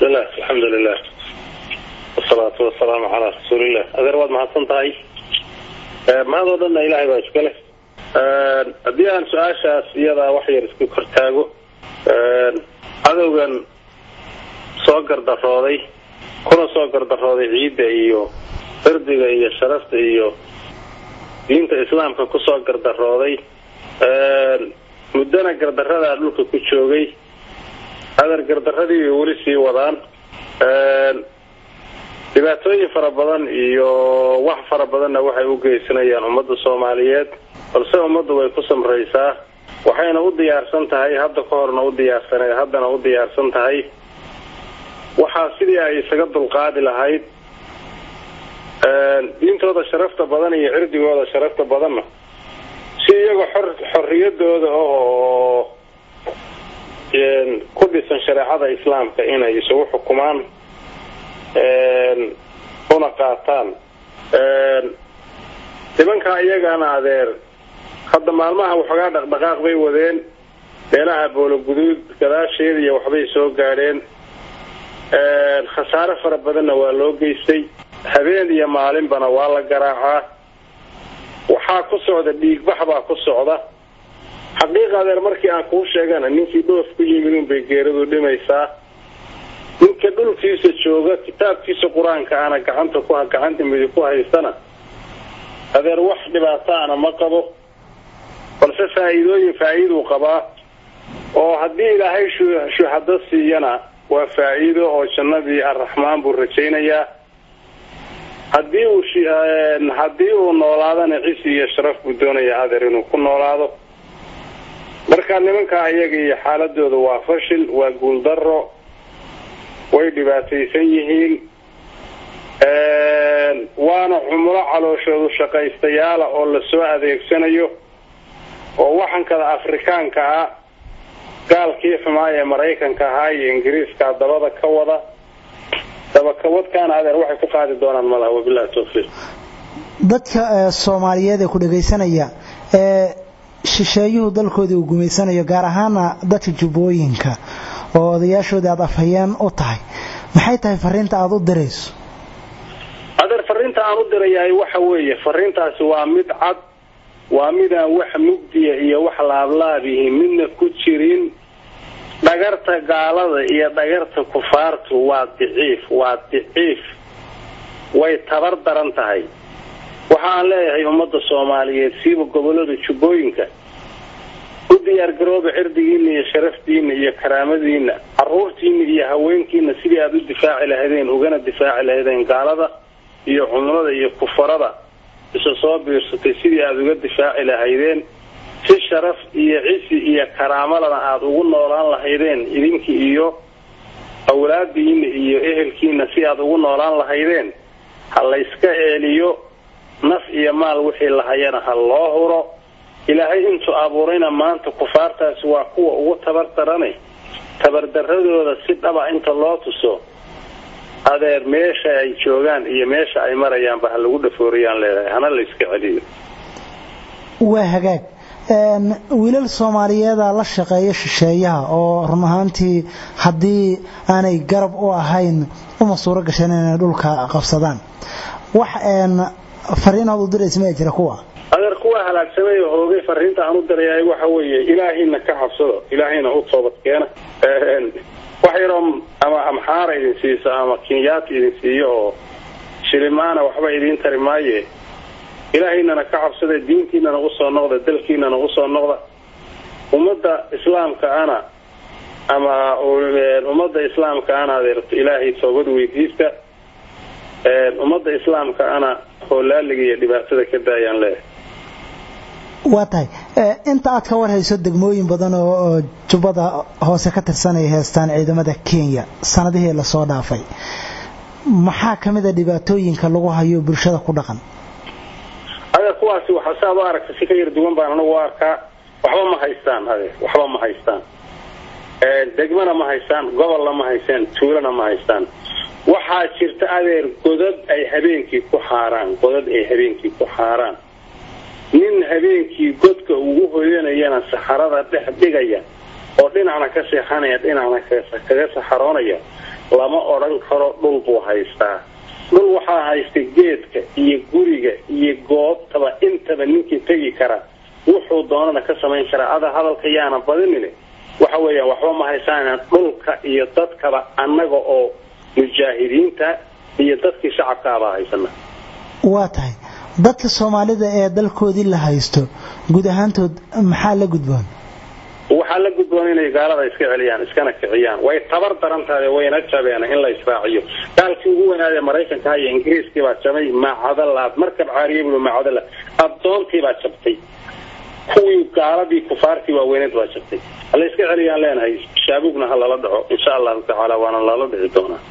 bismillah alxamdu lilah wasalaatu wasalaamu calaa rasuulillah adeer waad mahadsan tahay mahadoo dhanna ilaahay baa iska leh haddii aan su-aashaas iyadaa wax yar isku kortaago cadowgan soo gardarooday kuna soo gardarooday ciidda iyo irdiga iyo sharafta iyo diinta islaamka kusoo gardarooday muddana gardaradaa dhulka ku joogay adeer gardaradii bay weli sii wadaan dhibaatooyin fara badan iyo wax fara badanna waxay u geysanayaan ummadda soomaaliyeed balse ummaddu way ku samraysaa waxayna u diyaarsan tahay hadda ka horna u diyaarsaneed haddana u diyaarsan tahay waxaa sidii ay isaga dulqaadi lahayd diintooda sharafta badan iyo cirdigooda sharafta badanna si iyagoo xor xorriyadooda oo ku dhisan shareecada islaamka inay isugu xukumaan una qaataan nimankaa iyagana adeer hadda maalmaha waxoogaa dhaqdhaqaaq bay wadeen meelaha boologuduud gadaasheeda iyo waxbay soo gaadheen khasaare fara badanna waa loo geystay habeen iyo maalinbana waa la garaacaa waxaa ku socda dhiigbax baa ku socda xaqiiqa adeer markii aan kuu sheegana ninkii dhoof ku yimid unbay geeradu dhimaysaa ninka dhulkiisa jooga kitaabkiisa qur-aanka ana gacanta ku gacanta midig ku haystana adeer wax dhibaataana ma qabo balse faa'iidooyin faa'iiduu qabaa oo haddii ilaahay shuhado siiyana waa faa'iido oo jannadii arraxmaan buu rajaynayaa haddii uu haddii uu noolaadana cisi iyo sharaf buu doonayaa adeer inuu ku noolaado marka nimankaa iyaga iyo xaaladooda waa fashil waa guuldaro way dhibaataysan yihiin waana cumulo calooshoodu shaqaystayaala oo lasoo adeegsanayo oo waxankada afrikaanka ah gaalkii xumaa ee maraykanka ahaa iyo ingiriiska dabada ka wada dabakawadkaana adeer waxay ku qaadi doonaan malaha wabilahi tawfiiq dadka soomaaliyeed ee ku dhagaysanaya ee shisheeyuhu dalkoodii uu gumaysanayo gaar ahaana dadka jubbooyinka oo odayaashoodii aada afhayeen u tahay maxay tahay fariinta aada u dirayso adeer fariinta aan u dirayahay waxa weeye fariintaasi waa mid cad waa midaan wax mugdiya iyo wax laablaabihi midna ku jirin dhagarta gaalada iyo dhagarta kufaartu waa diciif waa diciif way tabar daran tahay waxa aan leeyahay ummadda soomaaliyeed siiba gobolada jubbooyinka u diyaargarooba cirdigiina iyo sharaftiina iyo karaamadiina caruurtiina iyo haweenkiina sidii aada u difaaci lahaydeen ugana difaaci lahaydeen gaalada iyo cumlada iyo kufarada isa soo biirsatay sidii aada uga difaaci lahaydeen si sharaf iyo cisi iyo karaamalana aada ugu noolaan lahaydeen idinki iyo awlaadiina iyo ehelkiina si aada ugu noolaan lahaydeen ha layska eeliyo naf iyo maal wixii lahayana ha loo huro ilaahay intuu abuurayna maanta kufaartaasi waa kuwa ugu tabar darane tabardaradooda si dhaba inta loo tuso adeer meesha ay joogaan iyo meesha ay marayaanba ha lagu dhafooriyaan leedahay hana layska celiyo waa hagaag wiilal soomaaliyeeda la shaqeeya shisheeyaha oo run ahaantii haddii aanay garab u ahayn uma suuro gasheen inay dhulka qabsadaan wax fariinaad u diraysa ma jira kuwa adeer kuwa halaagsamay oo hoogay fariinta aan u dirayahay waxa weeye ilaahayna ka cabsado ilaahayna u toobad keena wax yaroo ama amxaara idin siiso ama kenyaati idin siiyo oo shilimaana waxba idiin tari maaye ilaahaynana ka cabsada diintiinana usoo noqda dalkiinana usoo noqda ummadda islaamka ana ama ummadda islaamka ana adeerto ilaahay toobad weydiista ummadda islaamka ana hoolaaliga iyo dhibaatada ka daayaan leeyahay waa tahay inta aad ka warhayso degmooyin badan oo jubbada hoose ka tirsan ay heestaan ciidamada kenya sanadihii lasoo dhaafay maxaa ka mid a dhibaatooyinka lagu hayo bulshada ku dhaqan adeer kuwaasi waxa saad u aragta si ka yar duwan baan anagu u arkaa waxba ma haystaan adeer waxba ma haystaan degmana ma haystaan gobolna ma haystaan tuulana ma haystaan waxaa jirta adeer godad ay habeenkii ku xaaraan godad ay habeenkii ku xaaraan nin habeenkii godka ugu hoyanayana saxarada dhex dhigaya oo dhinacna ka seexanaya dhinacna kaga saxaroonaya lama odhan karo dhul buu haystaa dhul waxaa haysta geedka iyo guriga iyo goobtaba intaba ninkii tegi kara wuxuu doonana ka samayn karaa ada hadalka yaana badinin waxa weeyaan waxba ma haysaan dhulka iyo dadkaba annaga oo mujaahidiinta iyo dadkii shacabkaabaa haysana waa tahay dadka soomaalida ee dalkoodii la haysto guud ahaantood maxaa la gudboon waxaa la gudboon inay gaalada iska celiyaan iskana kiciyaan way tabar daran tahay wayna jabeen in la israaciyo gaalkii ugu weynaadee maraykanka haya ingiriiskii baa jabay maacadalaad markab caariye buu maacadala addoontii baa jabtay kuwii gaaladii kufaartii waaweyneed baa jabtay hala iska celiyaan leenahay shaabugna ha lala dhaco insha allahu tacaala waana lala dhici doonaa